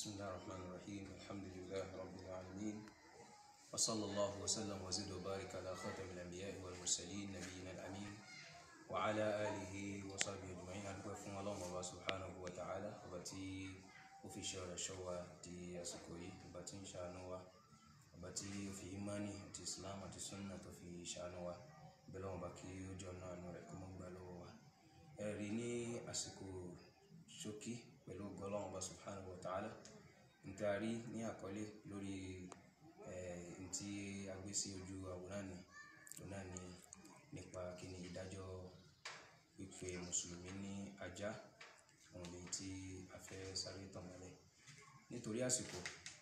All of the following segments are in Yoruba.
بسم الله الرحمن الرحيم الحمد لله رب العالمين وصلى الله وسلم وزد وبارك على خاتم الأنبياء والمرسلين نبينا الأمين وعلى آله وصحبه أجمعين أنكم فún Ọlọ́run Ọba subhanahu wa ta'ala ọba tí ó fi ṣe ọ̀rọ̀ ṣọ́ wa di àsìkò yìí ọba tí ń ṣàánú wa ọba tí ó fi imani àti islam àti sunna tó fi ṣàánú wa bẹ́ẹ̀ lọ́wọ́ bá kí ó jọ náà nù rẹ̀ kó mọ́ gbà lọ́wọ́ wa ẹ̀rí ní àsìkò ṣókí pẹ̀lú Ọlọ́run Ọba subhanahu wa ta'ala ntaari ní àkọlé lórí ntí agbé sí ojú àwòrán ni òun ni nípa kíni ìdájọ́ pípe mùsùlùmí ní ajá òun lè tí a fẹ́ sáré tàn mọ́lẹ̀ nítorí àsìkò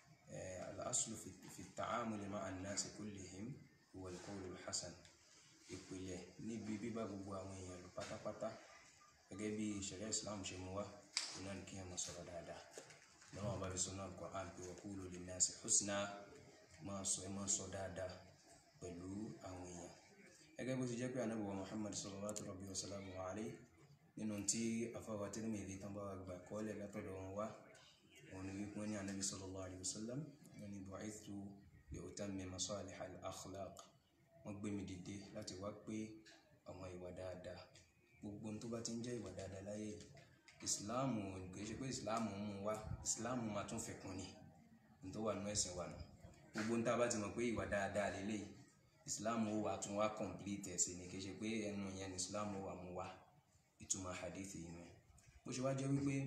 al-aslu fi ta'amuli ma'a an-nasi kullihim huwa al-qawlu al-hasan ìpìlẹ̀ níbi bíbá gbogbo àwọn èèyàn lò pátápátá gẹ́gẹ́ bí ìṣẹ̀lẹ̀ Islam ṣe mú wá òun náà ní kí wọ́n sọ̀rọ̀ dáadáa lọ́wọ́ bá fi sọ náà Qur'an pé wa qulu linnasi husna máa sọ ẹ máa sọ dáadáa pẹ̀lú àwọn èèyàn gẹ́gẹ́ bó ti jẹ́ pé ànábì wa Muhammad sallallahu rabbi wa sallam wa alayhi nínú tí afáwa Tirmidhi tán bá wa gbà kọ́lẹ̀ látọ̀dọ̀ wọn wá wọn ni wípé wọn ní ànábì sallallahu alayhi wa sallam wọn ni bu'ithtu li utammima salih al-akhlaq wọn gbé mi dìde láti wá pé àwọn ìwà dáadáa gbogbo tó bá ti ń jẹ́ ìwà dáadáa láyé yìí ìsìláàmù kì í ṣe pé ìsìláàmù ń mú wá ìsìláàmù máa tún fẹ̀kún ni ní tó wà nínú ẹ̀sìn wa nù gbogbo níta bá ti mọ̀ pé ìwà dáadáa lélẹ̀ ìsìláàmù ó wà tún wá complete ẹ̀sìn ni kì í ṣe pé ẹnu yẹn ní ìsìláàmù ó wà mú wá ìtumọ̀ hadithi yìí nù bó ṣe wá jẹ́ wípé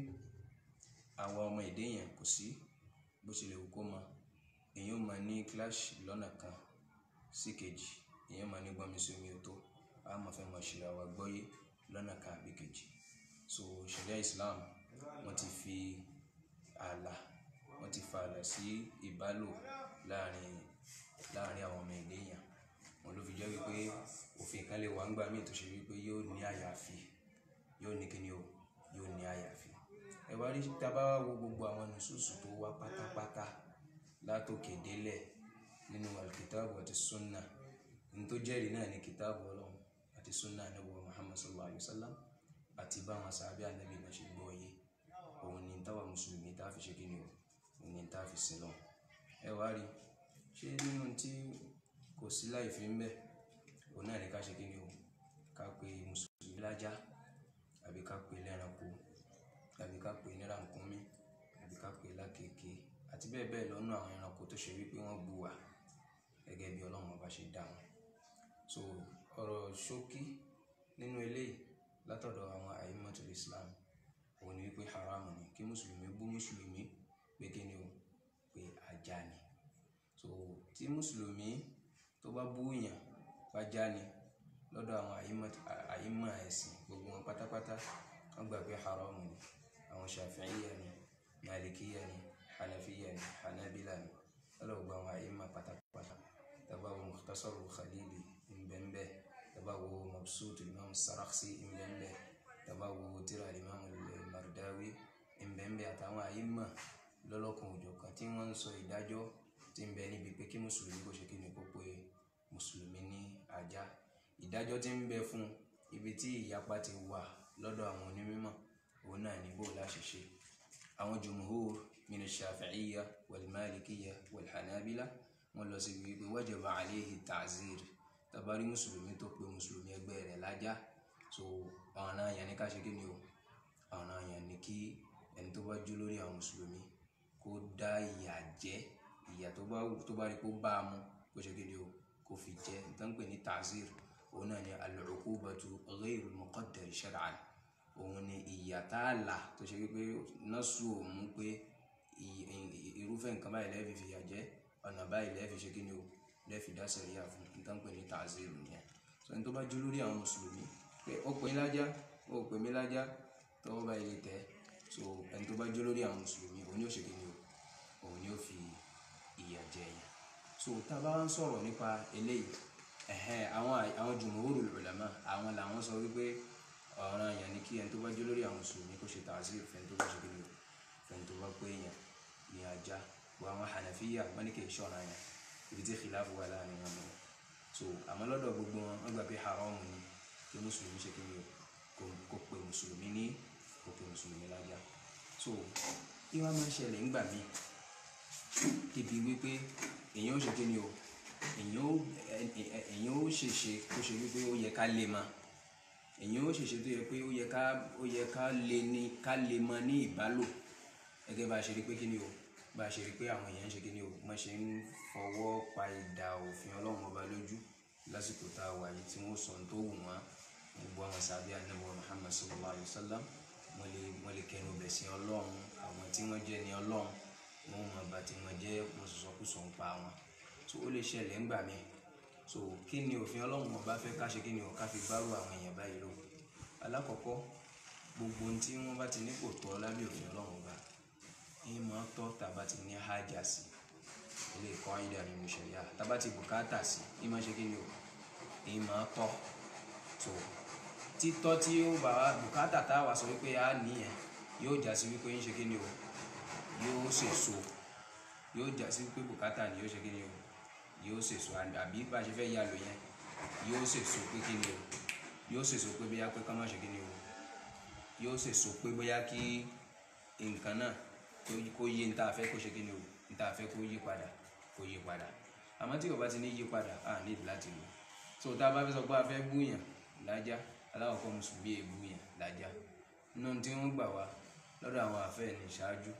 àwa ọmọ èdè yẹn kò sí bó ṣe lè wù kó mọ èèyàn máa ní clash lọ́nà kan sí kejì èèyàn máa ní gbọ́nmi sí omi ò tó a máa fẹ́ máa ṣe àwa gbọ́yé lọ́nà kan àbí kejì so sharia islam wọ́n ti fi ààlà wọ́n ti fa ààlà sí ìbálò láàrin láàrin àwọn ọmọ ẹ̀dẹ́ èèyàn wọn ló fi jẹ́ wípé òfin kan lè wà ń gbà míì tó ṣe wípé yóò ní àyàfi yóò ní kíni o yóò ní àyàfi ẹ wá rí tábà wo gbogbo àwọn nùsùsù tó wá pátápátá látòkè délẹ̀ nínú alkitabu àti sunna ní tó jẹ́rìí náà ní kitabu ọlọ́run àti sunna anabu muhammad sallallahu alayhi wa sallam àti báwọn sábẹ́ ànábì náà ṣe gbọ́ yé òun ni táwa mùsùlùmí tá a fi ṣe kí ni o òun ni tá a fi sin lọ. ẹ wá rí ṣé nínú tí kò sí láì fi ń bẹ òun náà ní ká ṣe kí ni o ká pe mùsùlùmí lájá àbí ká pe lẹ́ranko àbí ká pe nírànkúnmí àbí ká pe lákèké àti bẹ́ẹ̀ bẹ́ẹ̀ lọ́nà àwọn ẹranko tó ṣe wípé wọ́n bu wà gẹ́gẹ́ bí ọlọ́run ọba ṣe dá wọn. so ọ̀rọ̀ ṣókí nínú eléyìí látọ̀dọ̀ àwọn àìmọ̀tòlù islam òun ni wípé haramu ni kí mùsùlùmí bú mùsùlùmí pé kí ni o pé ajá ni so tí mùsùlùmí tó bá bú yàn bá já ni lọ́dọ̀ àwọn àìmọ̀ ẹ̀sìn gbogbo wọn pátápátá wọ́n gbà pé haramu ni àwọn shafi'iyya ni malikiyya ni hanafiya ni hanabila ni lọ́dọ̀ gbogbo àwọn àìmọ̀ pátápátá tàbá wọn mukhtasaru khalili nbẹ̀nbẹ̀ tabawo mabsut imam saraksi nbẹnbẹ tabawo tírà imam mardawi nbẹnbẹ àtàwọn àyímà lọlọkan òjọ̀kan tí wọ́n ń sọ ìdájọ́ tí ń bẹ níbi pé kí mùsùlùmí kò ṣe kí ni kó pé mùsùlùmí ní ajá ìdájọ́ tí ń bẹ fún ibi tí ìyapa ti wà lọ́dọ̀ àwọn onímọ̀ òun náà ní bó láṣìṣe àwọn jumhur min ash-shafi'iyya wal malikiyya wal hanabila wọ́n lọ sí wípé wajaba alayhi ta'zir tabari mùsùlùmí tó pe mùsùlùmí ẹgbẹ́ rẹ̀ lájá so ọ̀ràn àyàn ní ká ṣe kí ni o ọ̀ràn àyàn ní kí ẹni tó bá jó lórí àwọn mùsùlùmí kó dá ìyà jẹ ìyà tó bá tó bá rí kó bá a mú kó ṣe kí ni o kó fi jẹ nítorí pé ní tazir òun náà ni al-uqubatu ghayru muqaddar shar'an òun ni ìyà tá a là tó ṣe wípé nọ́ọ̀sù òun pé irúfẹ́ nǹkan báyìí lẹ́ẹ̀fi fìyà jẹ ọ̀nà báyìí lẹ́ẹ̀fi ṣe kí ni o lẹ́ẹ̀fi dá sẹ̀ríyà fún nǹkan pè ní tàzírù nìyẹn so ẹni tó bá jó lórí àwọn mùsùlùmí pé ó pè mí lájá ó pè mí lájá tọwọ́ bá ilé tẹ̀ so ẹni tó bá jó lórí àwọn mùsùlùmí òun ni ó ṣe kí ni o òun ni ó fi ìyà jẹ yẹn so tá a bá ń sọ̀rọ̀ nípa eléyìí ẹ̀hẹ́n àwọn àwọn jumhurul ulama àwọn làwọn sọ wípé ọ̀ràn yẹn ni kí ẹni tó bá jó lórí àwọn mùsùlùmí kó ṣe tàzírù fẹ́ni tó bá ṣe kí ni o fẹ́ni tó bá pé yẹn ní ajá gbọ́ àwọn hànàfíyà wọ́n ní kì í ṣọ̀ràn yẹn ibi tí khilafu wà láàrin wọn lọ so àmọ́ lọ́dọ̀ gbogbo wọn wọ́n gbà pé haramu ni kí mùsùlùmí ṣe kí ni o kó pe mùsùlùmí ní kó pe mùsùlùmí lájá so kí wọ́n máa ń ṣẹlẹ̀ ńgbà míì débi wípé èèyàn ó ṣe kí ni o èèyàn ó èèyàn ó ṣèṣe kó ṣe wípé ó yẹ ká lè ma èèyàn ó ṣèṣe tó yẹ pé ó yẹ ká ó yẹ ká lè ní ká lè mọ ní ìbálò gẹ́gẹ́ bá a ṣe rí pé kí ni o bá a ṣe rí pé àwọn èèyàn ń ṣe kí ni o wọ́n ṣe ń fọwọ́ pa ìdà òfin ọlọ́run ọba lójú lásìkò tá a wà yìí tí wọ́n sọ tó wù wọ́n gbogbo àwọn sábẹ́ anábọ̀ Muhammad sallallahu alayhi wa sallam wọ́n lè wọ́n lè kẹnu bẹ̀ sí ọlọ́run àwọn tí wọ́n jẹ́ ní ọlọ́run wọ́n mọ̀ bá tí wọ́n jẹ́ wọ́n sọ̀sọ́kùsọ̀ ń pa wọn so ó lè ṣẹlẹ̀ ńgbà míì so kí ni òfin ọlọ́run ọba fẹ́ ká ṣe kí ni o ká fi bárò àwọn èèyàn báyìí lò alákọ̀ọ́kọ́ gbogbo ohun tí wọ́n bá ti ní kò tọ́ lábẹ́ òfin ọlọ́run ọba yín máa tọ́ tàbá ti ní hájà sí ilé ẹ̀kọ́ ayédà nínú ìṣẹ̀yà tàbá ti bùkátà sí yín máa ṣe kí ni o yín máa tọ́ so títọ́ tí ó bá wa bùkátà tá a wà sọ wípé a nìyẹn yóò já sí wípé yín ṣe kí ni o yóò ṣèso yóò já sí wípé bùkátà ni yóò ṣe kí ni o yóò ṣèso àbí bá a ṣe fẹ́ yà lò yẹn yóò ṣèso pé kí ni o yóò ṣèso pé bóyá pé ká má ṣe kí ni o yóò ṣèso pé bóyá kí nǹkan náà kó yé ní tá a fẹ́ kó ṣe kí ni o ní tá a fẹ́ kó yí padà kó yí padà àmọ́ tí o bá ti ní yí padà a nílò láti lò so tá a bá fẹ́ sọ pé a fẹ́ búyàn lájá aláwọ̀kọ́ mùsùlùmí èbúyàn lájá nínú tí wọ́n gbà wá lọ́dọ̀ àwọn àfẹ́ ní ṣáájú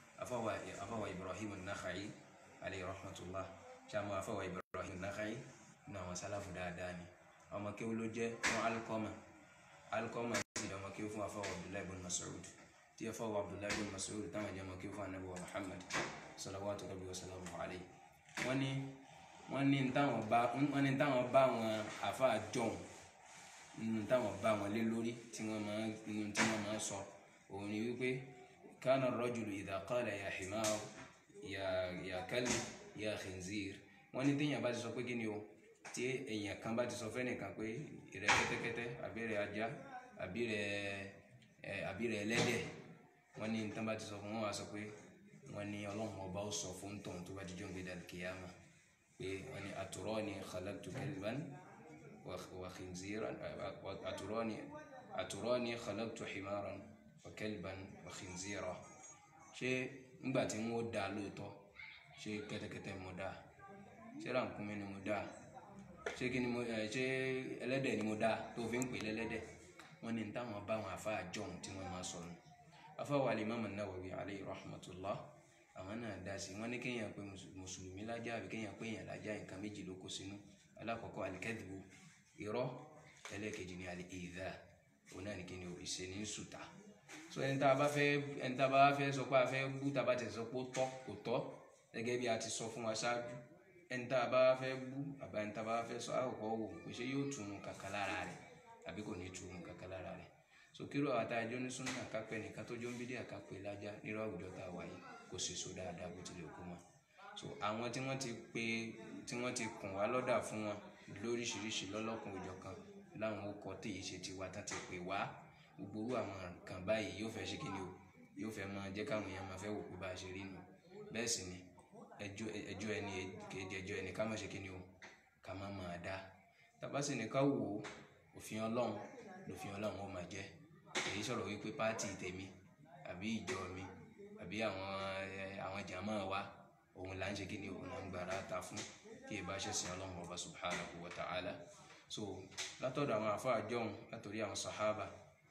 afáwà Ibrahim an-Nakha'i alayhi rahmatullah ṣàmú afáwà Ibrahim an-Nakha'i nínú àwọn sálàfù dáadáa ni ọmọ kéwú ló jẹ́ fún Alqama Alqama sì ọmọ kéwú fún afáwà Abdullahi ibn Mas'ud tí afáwà Abdullahi ibn Mas'ud táwọn jẹ́ ọmọ kéwú fún anabi wa Muhammad salawatu rabbi wa salamu alayhi wọ́n ní wọ́n ní táwọn bá wọ́n ní táwọn bá wọn àfa jọ̀hún nínú táwọn bá wọn lé lórí tí wọ́n máa nínú tí wọ́n máa sọ òun ni wípé kana rajulu idha qala ya himar ya ya kalb ya khinzir wọ́n ní téèyàn bá ti sọ pé kí ni o tí èèyàn kan bá ti sọ fẹ́nìkan pé ìrẹ kẹ́tẹ́kẹ́tẹ́ àbí rẹ ajá àbí rẹ ẹ àbí rẹ ẹlẹ́dẹ̀ wọ́n ní tán bá ti sọ fún wọn wá sọ pé wọ́n ní ọlọ́run ọba ó sọ fún tọ̀hún tó bá ti jọ́ ń gbé dàlùkìyàmà pé wọ́n ní aturani khalaqtu kalban wa khinziran aturani aturani khalaqtu himaran wa kalban wa khinzira ṣé ńgbà tí wọ́n dá lóòótọ́ ṣé kẹ́tẹ́kẹ́tẹ́ mo dá ṣé rànkúnmí ni mo dá ṣé kí ni mo ẹ ṣé ẹlẹ́dẹ̀ ni mo dá tó fi ń pè lẹ́lẹ́dẹ̀ wọ́n ní táwọn bá wọn àfa àjọhún tí wọ́n máa sọ nù afáwọ̀ Al-Imam An-Nawawi alayhi rahmatullah àwọn náà dá sí wọn ní kéèyàn pé mùsùlùmí lájà àbí kéèyàn pé èèyàn lájà nǹkan méjì ló kó sínú alákọ̀ọ́kọ́ alikẹ́dìbò irọ́ ẹlẹ́ẹ̀kejì ní alìdá òun náà ní kí ni ìṣe ní sùtà so ẹni tá a bá fẹ́ ẹni tá a bá fẹ́ sọ pé a fẹ́ bú tá a bá tẹ̀ sọ pé ó tọ́ kò tọ́ gẹ́gẹ́ bí a ti sọ fún wa ṣáájú ẹni tá a bá fẹ́ bú àbá ẹni tá a bá fẹ́ sọ àkọ́kọ́ wò pé ṣé yóò tunu kàkà lára rẹ̀ àbí kò ní tunu kàkà lára rẹ̀ so kíró àtàjọ ní súnà kápẹ́ nìkan tó jó ń bídí àkápẹ́ lájá nírọ̀ àwùjọ tá a wà yìí kò sì so dáadáa bó tilẹ̀ kú mọ́ so àwọn tí wọ́n ti pè tí wọ́n ti kùn wá lọ́dà fún wọn lóríṣiríṣi lọ́lọ́kùn òjọ̀kan láwọn ọkọ̀ tí yìí ṣe tiwa tán ti pè wá gbogbo orú àwọn nǹkan báyìí yóò fẹ́ ṣe kí ni o yóò fẹ́ máa jẹ́ káwọn èèyàn máa fẹ́ wò pé bá a ṣe rí nu bẹ́ẹ̀ sì ni ẹjọ́ ẹjọ́ ẹni kejì ẹjọ́ ẹni ká má ṣe kí ni o ká má máa dá tàbá sì ní ká wò ó òfin ọlọ́run lòfin ọlọ́run ó máa jẹ́ èyí sọ̀rọ̀ wípé pátì tèmi àbí ìjọ mi àbí àwọn àwọn jàmá wa òun là ń ṣe kí ni òun là ń gbàrà ta fún kí ẹ bá ṣe sin ọlọ́run ọba subhanahu wa ta'ala so látọ̀dọ̀ àwọn àfáà jọ̀hún látòrí àwọn sàhábà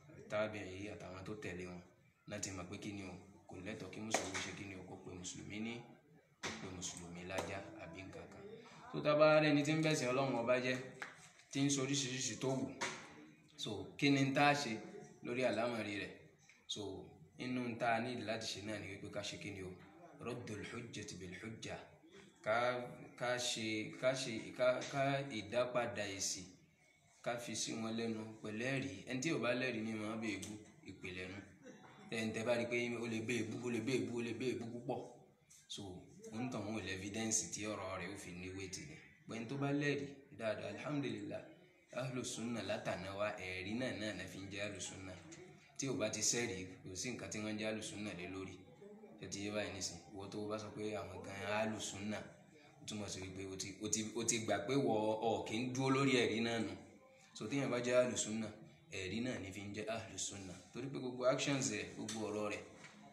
tábì'í àtàwọn tó tẹ̀lé wọn láti mọ̀ pé kí ni o kò lẹ́tọ̀ọ́ kí mùsùlùmí ṣe kí ni o kó pe mùsùlùmí ní kó pe mùsùlùmí lájá àbí nǹkan kan tó tábà rẹni tí ń bẹ̀sìn ọlọ́run ọba jẹ́ tí ń sọ oríṣiríṣi tó wù so kí ni tá a ṣe lórí àlámọ̀rí rẹ̀ so inú tá a nílò láti ṣe náà ni wípé ká ṣe kí ni o raddul hujjati bil hujja ká ká ṣe ká ṣe ká ká ìdápadà èsì ká fi sí wọn lẹ́nu pẹ̀lú ẹ̀rí ẹni tí ò bá lẹ́rìí ní máa bẹ èbú ìpìlẹ̀ nu ẹ̀ǹtẹ̀ bá rí i pé ó lè bẹ èbú ó lè bẹ èbú ó lè bẹ èbú púpọ̀ so ń tàn wọn ò lè evidence tí ọ̀rọ̀ rẹ̀ ó fi ní wéètì ni pẹ̀lú tó bá lẹ́rìí dáadáa alhamdulillah ahlùsùnà látàná wa ẹ̀rí náà náà náà fi ń jẹ́ ahlùsùnà tí ò bá ti sẹ́rìí kò sí nǹkan tí wọ́n jẹ́ ahlùsùnà lé lórí tó ti yé báyìí nísìn ìwọ tó bá sọ pé àwọn gan ahlùsùnà ó túmọ̀ sí wípé o ti o ti o ti gbà pé wọ ọ kì í dúró lórí ẹ̀rí náà nù so téèyàn bá jẹ́ ahlùsùnà ẹ̀rí náà ní fi ń jẹ́ ahlùsùnà torí pé gbogbo actions rẹ̀ gbogbo ọ̀rọ̀ rẹ̀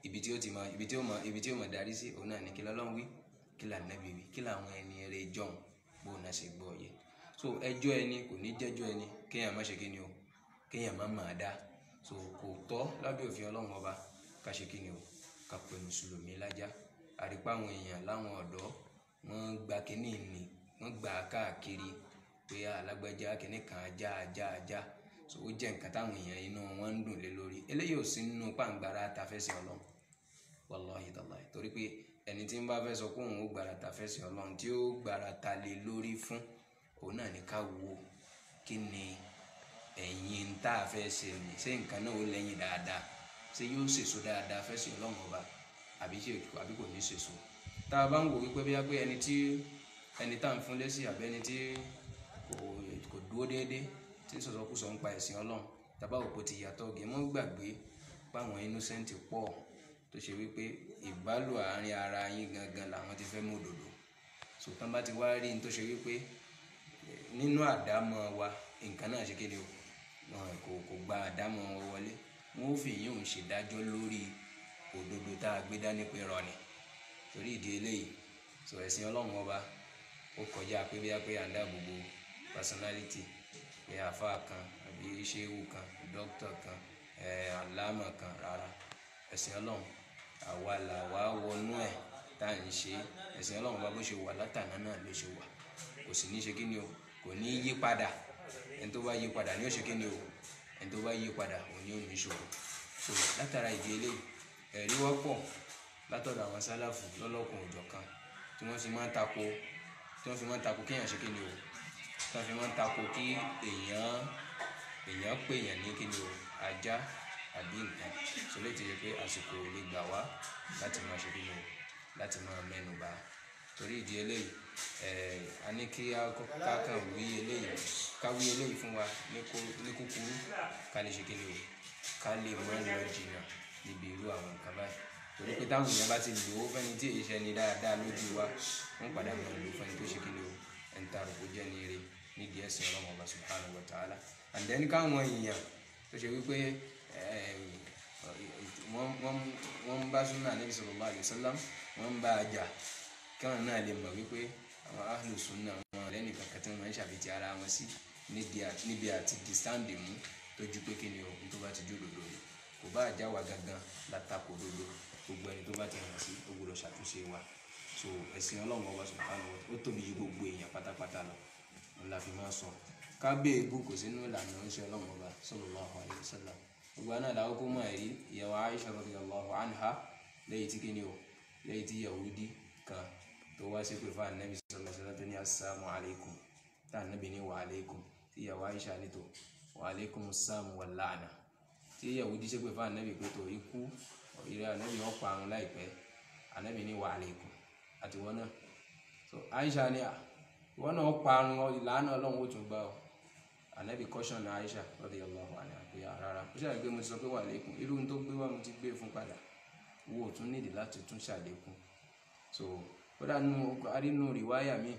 ibi tí ó ti máa ibi tí ó máa ibi tí ó máa darí sí òun náà ní kí lọ́lọ́run wí kí là nẹ́bí wí kí làwọn ẹni eré jọ̀hún bó náà ṣe gbọ́ yẹ so ẹjọ́ ẹni kò ní jẹ́jọ́ ẹni kéèyàn má ṣe kí ni o kéèyàn má máa dá so kò tọ́ lábẹ́ òfin ọlọ́run ọba ká ṣe kí ni o ká pe mùsùlùmí lájá àrípá àwọn èèyàn láwọn ọ̀dọ́ wọ́n gba kínní ni wọ́n gbà á káàkiri pé alágbájá kínní kan ajá ajá ajá so ó jẹ́ nǹkan táwọn èèyàn inú wọn ń dùn lé lórí eléyìí ò sí nínú pàǹgbára tafẹ́sìn ọlọ́run wallahi tallahi torí pé ẹni tí ń bá fẹ́ sọ pé òun ó gbára tafẹ́sìn ọlọ́run tí ó gbára ta lé lórí fún òun náà ní ká wo kí ni ẹ̀yìn tá a fẹ́ ṣe ni ṣé nǹkan náà ó lẹ́yìn dáadáa ṣé yóò ṣèso dáadáa fẹ́sìn ọlọ́run ọba àbí ṣe àbí kò ní ṣèso tá a bá ń wò wípé bí wá pé ẹni tí ẹni tá à ń fún lẹ́sìn àbí ẹni tí kò kò dúró déédéé tí sọ̀sọ́kùsọ ń pa ẹ̀sìn ọlọ́run tàbá òpó ti yàtọ̀ gé mọ́ gbàgbé páwọn innocent pọ̀ tó ṣe wípé ìbálò àárín ara yín gangan làwọn ti fẹ́ mú òdòdó sòtán bá ti wá rí ní tó ṣe wípé nínú àdámọ́ wa nǹkan náà ṣe kéde o wọn kò kò gba àdámọ́ wọn wọlé wọn ò fi yín òun ṣèdájọ́ lórí òdodo tá a gbé dání pé rọ ni torí ìdí eléyìí sọ ẹ̀sìn ọlọ́run ọba ó kọjá pé bí a pé à ń dáàbò bo personality pé àáfàá kan àbí ṣéwù kan dókítà kan ẹ̀ àlámà kan rárá ẹ̀sìn ọlọ́run àwa là wá wọnú ẹ̀ tá à ń ṣe ẹ̀sìn ọlọ́run bá bó ṣe wà látàná náà ló ṣe wà kò sì ní ṣe kí ni o kò ní yí padà ẹni tó bá yí padà ni ó ṣe kí ni o ẹni tó bá yí padà òun ni ó ní ìṣòro so látara ìdí eléyìí ẹ̀rí wọ́pọ̀ látọ̀dọ̀ àwọn sálàfù lọ́lọ́kùn òjọ̀ kan tí wọ́n fi máa ń tako tí wọ́n fi máa ń tako kéèyàn ṣe kí ni o tí wọ́n fi máa ń tako kí èèyàn èèyàn pè èèyàn ní kí ni o ajá àbí nǹkan so lè ti yẹ pé àsìkò ò lè gbà wá láti máa ṣe kí ni o láti máa mẹ́nu bà torí ìdí eléyìí ẹ̀ẹ́ a ní kí a kàn wí eléyìí ká wí eléyìí fún wa ní kúkúrú ká lè ṣe kí ni o ká lè mọ lọ jìnnà níbi irú àwọn nǹkan báyìí torí pé táwọn èèyàn bá ti lò ó fẹ́ni tí èyí ṣẹni dáadáa lójú wa wọ́n padà mọ̀ lò fẹ́ni tó ṣe kí ni o ẹni tá a rò kó jẹ́ ní eré nídìí ẹ̀sìn ọlọ́run ọba subhanahu wa ta'ala and then káwọn èèyàn tó ṣe wípé wọ́n ń bá súnà Nabi sallallahu alaihi wasallam wọ́n ń bá a jà káwọn náà lè mọ̀ wípé àwọn ahlu sunna wọn lẹ́nu kankan tí wọ́n ń ṣàfihàn ara wọn sí níbi àti di sáǹdì mú tójú pé kí ni o tó bá ti jó lòdò ni kò bá àjà wa gangan látakò dodo gbogbo ẹni tó bá ti hàn sí ó gbọ́dọ̀ ṣàtúnṣe wa so ẹ̀sìn ọlọ́run ọba subhanahu wa ó tóbi ju gbogbo èèyàn pátápátá lọ òun la fi máa sọ kábẹ́ ebú kò sínú ìlànà oníṣẹ́ ọlọ́run ọba sallallahu alaihi wasallam gbogbo àná làwọn kó mọ̀ ẹ̀rí ìyàwó Aisha radiyallahu anha lẹ́yìn tí kíni o lẹ́yìn tí Yahudi kan tó wá sí pé fún anabi sallallahu alaihi wasallam tó ní assalamu alaikum tá anabi ní wa alaikum tí ìyàwó Aisha ní tó wa alaikum assalamu wal la'na tí Yahudi ṣe pé fún anabi pé tó ikú ìrẹ́ anabi wọn pa àrùn láìpẹ́ anabi ní wa alaikum àti wọn náà so Aisha ní à wọn náà pa àrùn ìlànà ọlọ́run ó tún gbà ọ anabi kọ́ṣọ̀nù Aisha radiyallahu anha pé rárá ó ṣàlàyé pé mo ti sọ pé wà lẹ́kùn irú tó gbé wá mo ti gbé fún padà wo ò tún nídìí láti tún ṣàlékún so kódà nínú arínú rìwáyà mi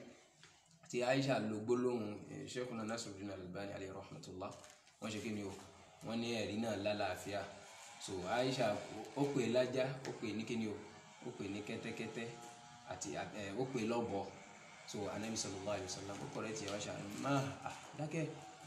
tí Aisha lo gbólóhùn Sheikhuna Nasiruddin Albani alayhi rahmatullah wọ́n ṣe kí ni o wọ́n ní ẹ̀rí náà lálàáfíà so Aisha ó pè lájá ó pè ní kí ni o ó pè ní kẹ́tẹ́kẹ́tẹ́ àti ó pè lọ́bọ so anabi sallallahu alayhi wa sallam ó kọ̀rẹ́ tiẹ̀ wá ṣe àná máa dákẹ́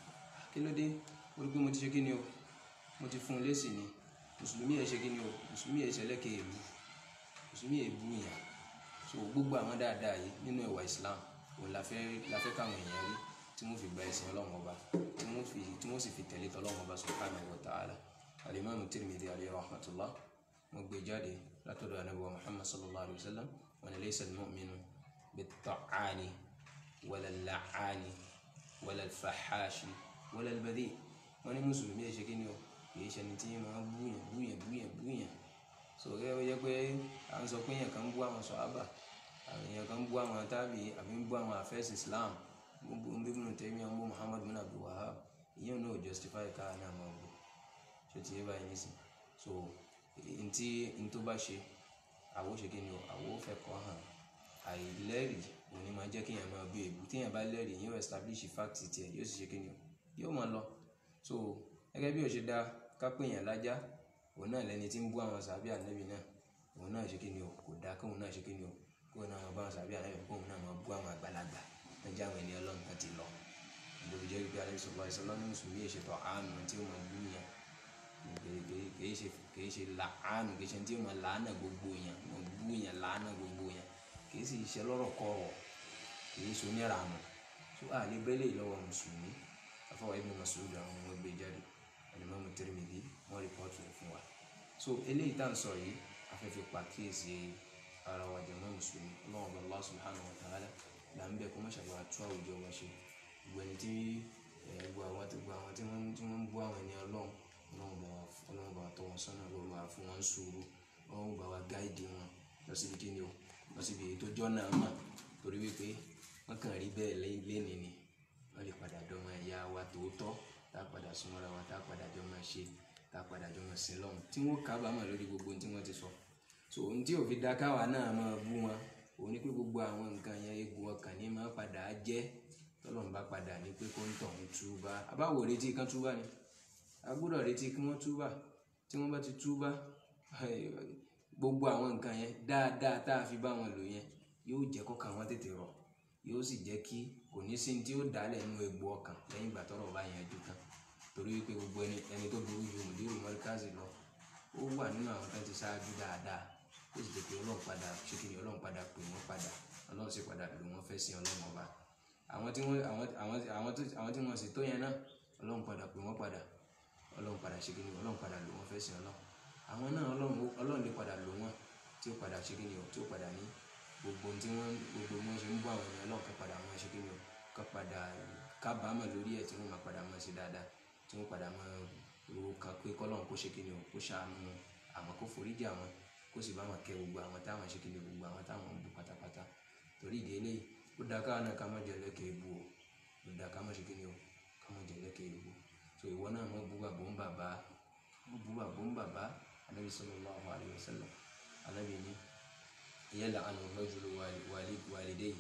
kí ló dé ó rí pé mo ti ṣe kí ni o mo ti fún un lésì ni mùsùlùmí ẹ̀ ṣe kí ni o mùsùlùmí ẹ̀ ṣẹlẹ́kẹ̀ èlú mùsùlùmí ẹ̀ bú yàn so gbogbo àwọn dáadáa yìí nínú ẹ̀wà Islam òun la fẹ́ la fẹ́ káwọn èèyàn rí tí wọ́n fi gba ẹ̀sìn ọlọ́run ọba tí wọ́n fi tí wọ́n sì fi tẹ̀lé tọ́lọ́run ọba subhanahu wa ta'ala alimami Tirmidhi alayhi rahmatullah wọ́n gbé jáde látọ̀dọ̀ anabi wa Muhammad sallallahu alayhi wa sallam wọn ni laysa al-mu'minu bit-ta'ani wala al-la'ani wala al-fahashi wala al-badhi wọ́n ní mùsùlùmí ẹ̀ ṣe kí ni o kìí ṣe ẹni tí máa búyàn búyàn búyàn búyàn sọ̀rọ̀ ẹ yẹ pé à ń sọ pé èèyàn kan ń bú àwọn sọ̀hábà àwọn èèyàn kan ń bú àwọn tábì àbí ń bú àwọn àfẹ́sì Islam ń bú Ibn Taymiyyah ń bú Muhammad bin Abdul Wahhab ìyẹn náà justify ká náà máa bú ṣé ti yé báyìí nísìn so ntí ntó bá ṣe àwo ṣe kí ni o àwo fẹ́ kọ́ hàn àìlẹ́rìí òní máa jẹ́ kéèyàn máa bú èbú téèyàn bá lẹ́rìí yóò establish fact tiẹ̀ yóò sì ṣe kí ni o yóò máa lọ so gẹ́gẹ́ bí o ṣe dá ká pè yàn lájá òun náà lẹni tí ń bú àwọn sàbí ànábì náà òun náà ṣe kí ni o kò dáa kóun náà ṣe kí ni o kóun náà máa bá àwọn sàbí ànábì kóun náà máa bú àwọn àgbàlagbà lọ́jọ́ àwọn ènìyàn ọlọ́run kan ti lọ ìdòwò jẹ́ pé alẹ́ sọ̀rọ̀ àìsàn lọ́nà mùsùlùmí èṣètò àánú tí ó máa bú yẹn kìí ṣe kìí ṣe làánù kìí ṣe tí ó máa làánà gbogbo yẹn máa bú yẹn làánà gbogbo yẹn kìí sì ṣe lọ́rọ̀ kọ̀rọ̀ kìí ṣe onírànù tó àlè bẹ́lẹ̀ lọ́wọ́ mùsùlùmí afọwọ́ Ibn Mas'ud àwọn ọmọ ẹgbẹ́ jáde Al-Imam Tirmidhi wọ́n rìpọ́tù rẹ̀ fún wa so eléyìí tá à ń sọ yìí afẹ́fẹ́ pàkíyèsí ara wa jàmá mùsùlùmí ọlọ́run bá Allah subhanahu wa ta'ala là ń bẹ̀ kó má ṣàbà tú àwùjọ wa ṣe gbogbo ẹni tí gbogbo àwọn tí gbogbo àwọn tí wọ́n tí wọ́n ń bú àwọn ènìyàn ọlọ́run ọlọ́run bá ọlọ́run bá tọ́ wọn sọ́nà ọlọ́run bá fún wọn sùúrù ọlọ́run bá wa gáìdì wọn lọ síbi kí ni o lọ síbi èyí tó jọ́ náà mà torí wípé wọ́n kàn rí bẹ́ẹ̀ lẹ́ni ni wọ́n lè padà dọ́mọ ẹ̀yà wa tòótọ́ tá a padà súnmọ́ra wa tá a padà jọ máa ṣe tá a padà jọ máa sin lọ́hùn tí wọ́n kábàámọ̀ lórí gbogbo ohun tí wọ́n ti sọ so ohun tí òfin da káwa náà máa bú wọn òun ni pé gbogbo àwọn nǹkan yẹn egun ọkàn ní máa padà jẹ́ tọ́lọ́run bá padà ní pé kó ń tọ̀ ń túbá abáwo retí kán túbá ni a gbọ́dọ̀ retí kí wọ́n túbá tí wọ́n bá ti túbá gbogbo àwọn nǹkan yẹn dáadáa tá a fi bá wọn lò yẹn yóò jẹ́ kọ́kàn wọn tètè rọ̀ yóò sì jẹ́ kí kò ní sí tí ó dálẹ̀ nínú egbò ọkàn lẹ́yìn ìgbà tọ́rọ̀ bá yanjú tán torí wípé gbogbo ẹni ẹni tó burú ju mùdírù mọ́ríkàzì lọ ó wà nínú àwọn tó ti ṣáájú dáadáa ó sì jẹ́ pé ọlọ́run padà ṣé kí ni ọlọ́run padà pè wọ́n padà ọlọ́run sì padà lò wọ́n fẹ́ sin ọlọ́run ọba àwọn tí wọ́n àwọn àwọn àwọn tó àwọn tí wọ́n sì tó yẹn náà ọlọ́run padà pè wọ́n padà ọlọ́run padà ṣe kí ni ọlọ́run padà lò wọ́n fẹ́ sin ọlọ́run àwọn náà ọlọ́run ọlọ́run lè padà lò wọ́n tí ó padà ṣe kí ni tí ó padà ní gbogbo tí wọ́n gbogbo wọn ṣe ń bọ́ àwọn ènìyàn ọlọ́run kan padà máa ṣe kí ni kan padà kábàámọ̀ lórí ẹ̀ tí wọ́n máa padà máa ṣe dáadáa tí wọ́n padà máa ro kan pé kọ́lọ́run kó ṣe kí ni kó ṣàánú àwọn kó foríjì àwọn kó sì bá wọn kẹ́ gbogbo àwọn táwọn ṣe kí ni gbogbo àwọn táwọn ń bú pátápátá torí ìdí eléyìí ó dáa káwọn náà ká má jẹ lẹ́kẹ̀ẹ́ ibu o ó dáa ká má ṣe kí ni o ká má jẹ lẹ́kẹ̀ẹ́ ibu so ìwọ náà mọ bú bàbá ń bàbá mọ bú bàbá ń bàbá anabi sallallahu alayhi wa sallam anabi ni yal'anu rajulu walidayhi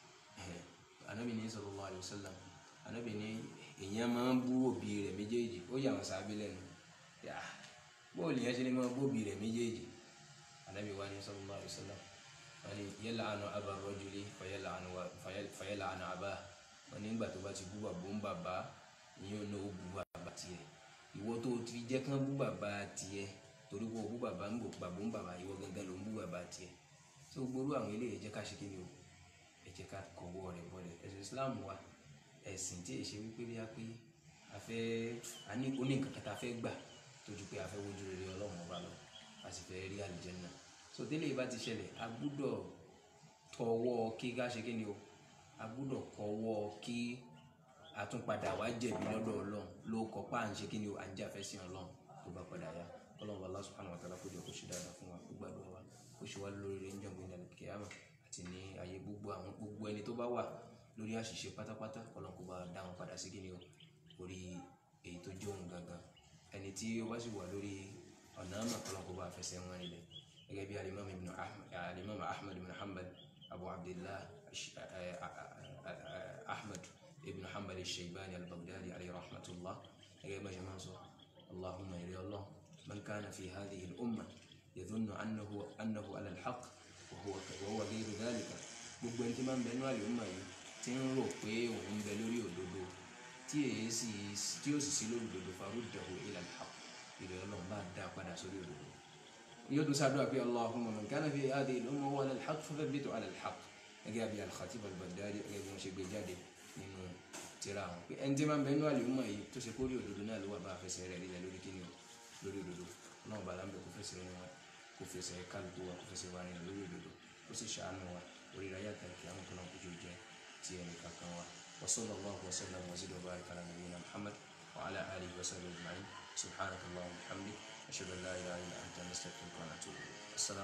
anabi ni sallallahu alayhi wa sallam anabi ni èèyàn máa ń bú òbí rẹ̀ méjèèjì ó yà wọn sábẹ́ lẹ́nu yà bóòlù yẹn ṣe ni máa bú òbí rẹ̀ méjèèjì anabi wa ni sallallahu alayhi wa sallam wani yal'anu aba rajuli fayal'anu aba wọn nígbà tó bá ti bú bàbá ń bàbá ìyẹn ò náà ó bú bàbá tiẹ̀ ìwọ tó ti jẹ́ kán bú bàbá tiẹ̀ torí kó o bú bàbá ń bò bàbá ń bàbá ìwọ gangan ló ń bú bàbá tiẹ̀ tí o gbóró àwọn eléyìí jẹ́ ká ṣe kí ni o ẹ jẹ́ ká kọ̀wọ́ rẹ̀ bọ́lẹ̀ ẹ̀sìn Islam wa ẹ̀sìn tí èṣe wípé bí a pé a fẹ́ a ní oní nǹkan kẹta fẹ́ gbà tójú pé a fẹ́ wojú rere Ọlọ́run ọba lọ a sì fẹ́ rí àlùjánnà so tẹ́lẹ̀ yìí bá ti ṣẹlẹ̀ a gbúdọ̀ tọwọ́ kí ká ṣe kí ni o a gbúdọ̀ kọwọ́ kí àtúnpadà wá jẹ̀bi lọ́dọ̀ Ọlọ́run ló kọ́ pa à ń ṣe kí ni o à ń jà fẹ́ sí Ọlọ́run tó bá padà yá Ọlọ́run bá Allah subhanahu wa ta'ala kó jẹ́ kó ṣe dáadáa fún wa kó gbàdúrà wa kó ṣe wá lórí rẹ̀ ń jọ̀gbìn ìdàlẹ̀ kíyàmá àti ní ayé gbogbo àwọn gbogbo ẹni tó bá wà lórí àṣìṣe pátápátá Ọlọ́run kó bá dá wọn padà sí kí ni o orí èyí tó jẹ́ òun gangan ẹni tí ó bá sì wà lórí ọ̀nà àmà Ọlọ́run kó bá fẹsẹ̀ wọn nílẹ̀ gẹ́gẹ́ bí alimami ibn ahmed alimami ahmed ibn hanbal abu abdillah ahmed ibn hanbal al-shaybani al-baghdadi alayhi rahmatullah gẹ́gẹ́ bá jama sọ allahumma ila allah man kana fi hadhihi al-umma yadhunnu annahu annahu ala al-haq wa huwa wa huwa ghayru dhalika gbogbo ẹni tí máa ń bẹ nínú àlùmọ̀ yìí tí ń rò pé òun ń bẹ lórí òdodo tí èyí sì tí ó sì sí lórí òdodo faruddahu ila al-haq ìrẹ̀ ọlọ́run bá dá padà sórí òdodo يدعو سعدوا في اللهم من كان في هذه الأمة هو على الحق فثبته على الحق gẹ́gẹ́ bí al-Khatib al-Baghdadi gẹ́gẹ́ bí wọ́n ṣe gbé jáde nínú tírà wọn pé ẹni tí máa ń bẹ nínú àlùmọ̀ yìí tó ṣe kórè òdodo náà ló wà bá fẹsẹ̀ rẹ̀ lílẹ̀ lórí kíni o lórí òdodo náà bá lámbẹ̀ kó fẹsẹ̀ rẹ̀ wọn kó fẹsẹ̀ kálukú wa kó fẹsẹ̀ wa rìn lórí òdodo ó sì ṣàánú wa orí ra yàtọ̀ kí àwọn kan náà kó jọ jẹ ti ẹnì kankan wa wa sallallahu wa sallam wa zid wa barik ala nabiyyina Muhammad wa ala alihi wa sahbihi ajma'in subhanakallahumma wa bihamdik أشهد أن لا إله إلا أنت نستغفرك ونتوب إليك السلام